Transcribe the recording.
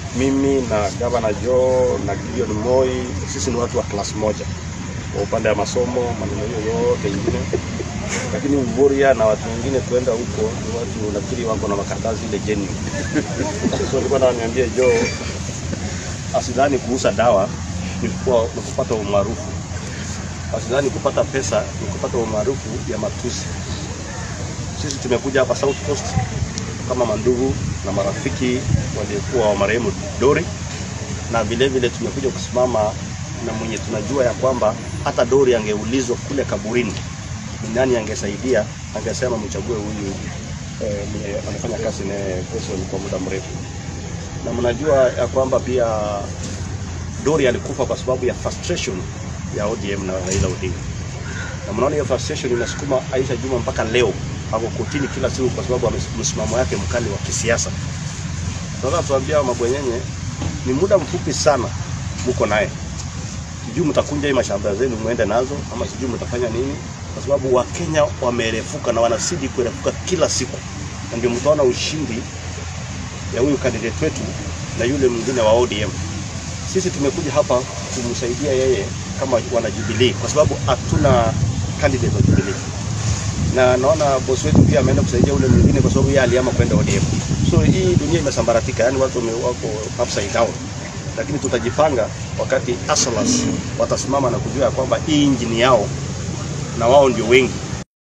mimi na gavana Joe na Gideon Moi, sisi ni watu wa class moja kwa upande wa masomo, maneno hiyo yote ingine, lakini Ugoria na watu wengine tuenda huko ni watu nafikiri wako na makaratasi ile jeni. So nilikuwa nawaniambia Joe asidhani kuuza dawa ni kuwa- ni kupata umaarufu, asidhani kupata pesa ni kupata umaarufu ya matusi. Sisi tumekuja hapa South Coast kama mandugu na marafiki waliokuwa wa marehemu Dori, na vile vile tumekuja kusimama na mwenye tunajua ya kwamba hata Dori angeulizwa kule kaburini ni nani angesaidia, angesema mchague huyu eh, mwenye amefanya kazi naye Wilson kwa muda mrefu, na mnajua ya kwamba pia Dori alikufa kwa sababu ya frustration ya ODM na Raila Odinga, na mnaona hiyo frustration inasukuma Aisha Juma mpaka leo ako kotini kila siku kwa sababu ya msimamo yake mkali wa kisiasa. Sasa tuambia mabwenyenye, ni muda mfupi sana muko naye, sijui mtakunja hii mashamba zenu muende nazo ama sijui mtafanya nini, kwa sababu Wakenya wamerefuka na wanazidi kurefuka kila siku, na ndio mtaona ushindi ya huyu candidate wetu na yule mwingine wa ODM. Sisi tumekuja hapa kumsaidia yeye kama wana Jubilee, kwa sababu hatuna candidate wa Jubilee na naona bosi wetu pia ameenda kusaidia ule mwingine kwa sababu yeye aliama kwenda ODM. So hii dunia imesambaratika, yani watu wame- wako upside down, lakini tutajipanga wakati Asalas watasimama na kujua ya kwamba hii injini yao na wao ndio wengi